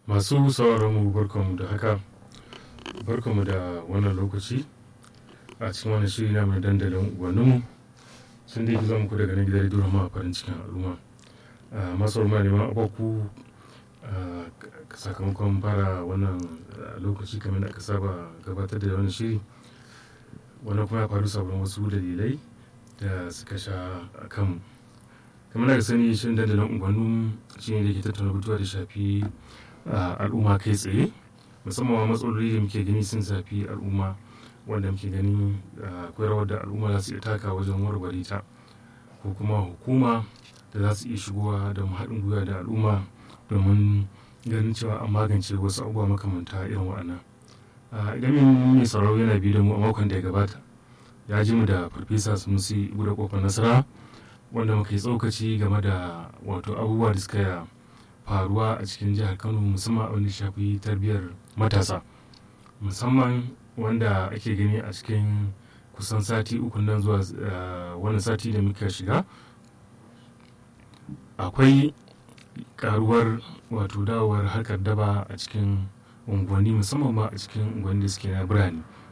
masu sauraron mu barkanmu da haka barkanmu da wannan lokaci a cikin wannan shiri na mai dandalin ubanninmu sun dai zuwa muku daga nan gidan rediyo ma farin cikin al'umma masu rumma neman abaku sakamakon fara wannan lokaci kamar da aka saba gabatar da wannan shiri wannan kuma ya faru sabon wasu dalilai da suka sha a kanmu kamar da sani shirin dandalin ubannin shi ne da ke tattauna batuwa da shafi al'umma kai tsaye musamman matsaloli da muke gani sun shafi al'umma wanda muke gani akwai rawar da al'umma za su iya taka wajen warware ta ko kuma hukuma da za su iya shigowa da haɗin gwiwa da al'umma domin ganin cewa an magance wasu abubuwa makamanta irin waɗannan idan mai sauraro yana biyu da mu a makon da ya gabata ya ji mu da farfesa sunusi guda kofar nasara wanda muka yi tsokaci game da wato abubuwa da suka faruwa a cikin jihar kano musamman abin da shafi tarbiyyar matasa musamman wanda ake gani a cikin kusan sati uku nan zuwa wani sati da muka shiga akwai karuwar wato dawowar harkar daba a cikin unguwanni musamman ma a cikin unguwanni da suke na birane